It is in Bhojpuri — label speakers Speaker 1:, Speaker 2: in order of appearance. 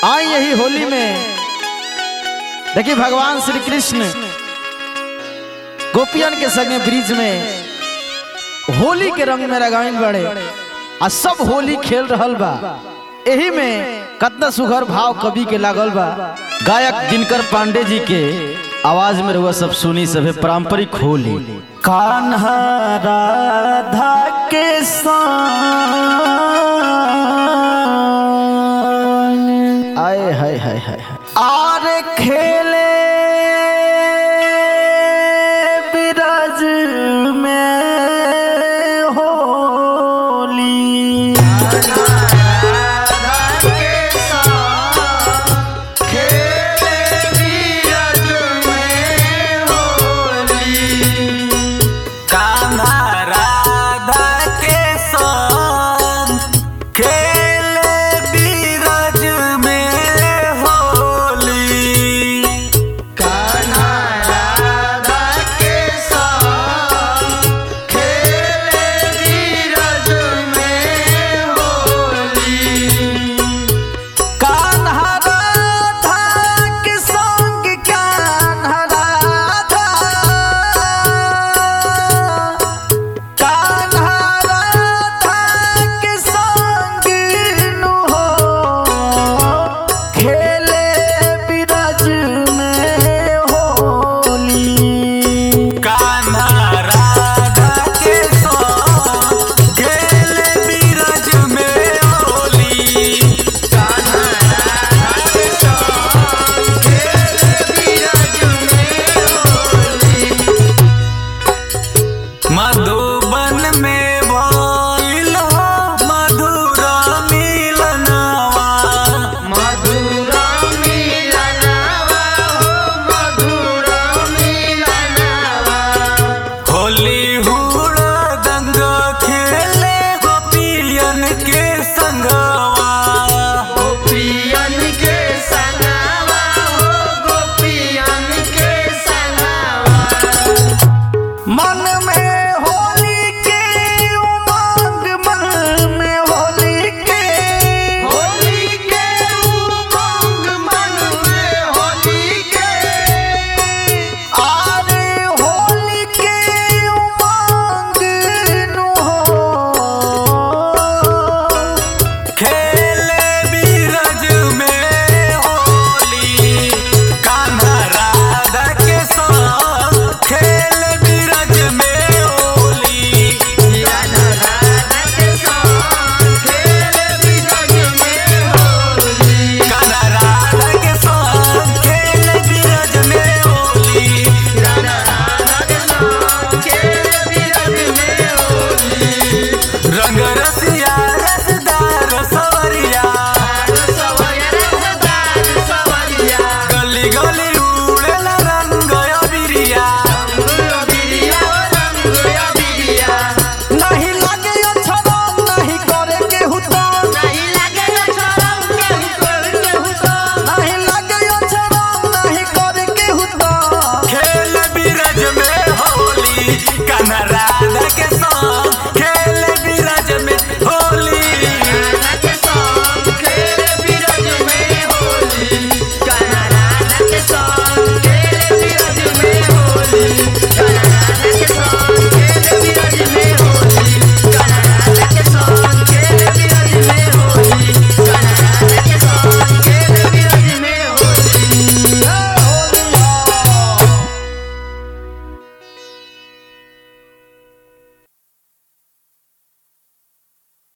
Speaker 1: आई यही होली में देखिए भगवान श्री कृष्ण गोपियन के संगे ब्रिज में होली के रंग में रंगाइन बड़े आ सब होली खेल रहल बा एही में कतना सुघर भाव कवि के लागल बा गायक दिनकर पांडे जी के आवाज में रहुआ सब सुनी सभे पारंपरिक होली कान्हा राधा के संग आए हाय हाय हाय आर खेले बिराज